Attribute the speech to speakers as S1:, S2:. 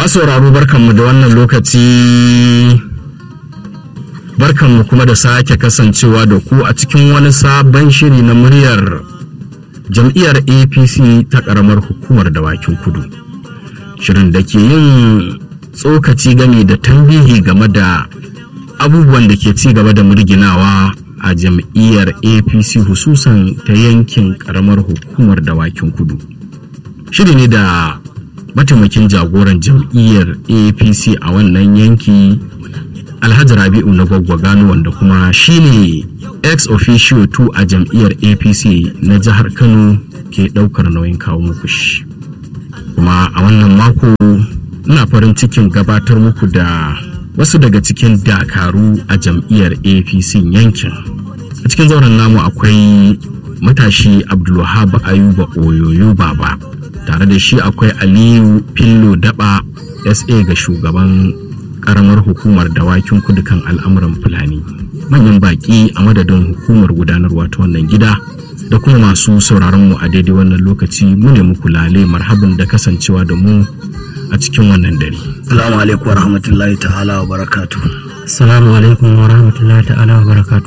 S1: masauraro barkanmu da wannan lokaci barkanmu kuma da sake kasancewa da ku a cikin wani sabon shiri na muryar jam'iyyar apc ta ƙaramar hukumar dawakin kudu shirin da ke yin tsokaci game da tambihi game da abubuwan da ke ci gaba da murginawa a jam'iyyar apc hususan ta yankin ƙaramar hukumar dawakin kudu shiri ne da mataimakin jagoran jam'iyyar apc a wannan yanki alhaji rabi'u na gwaggwa gano wanda kuma shine ex officio 2 a jam'iyyar apc na jihar kano ke daukar nauyin kawo muku shi kuma a wannan mako ina farin cikin gabatar muku da wasu daga cikin dakaru a jam'iyyar apc yankin a cikin zauren namu akwai matashi abdulwahab ayuba oyoyo baba tare da shi akwai aliyu fillo daba sa ga shugaban karamar hukumar dawakin kudu kan al'amuran fulani manyan baki a madadin hukumar gudanarwa ta wannan gida da kuma masu sauraron mu a daidai wannan lokaci mu ne muku lale marhaban da kasancewa da mu a cikin wannan dare
S2: Assalamu alaikum wa rahmatullahi ta'ala wa barakatu.
S3: Assalamu alaikum wa rahmatullahi ta'ala wa barakatu.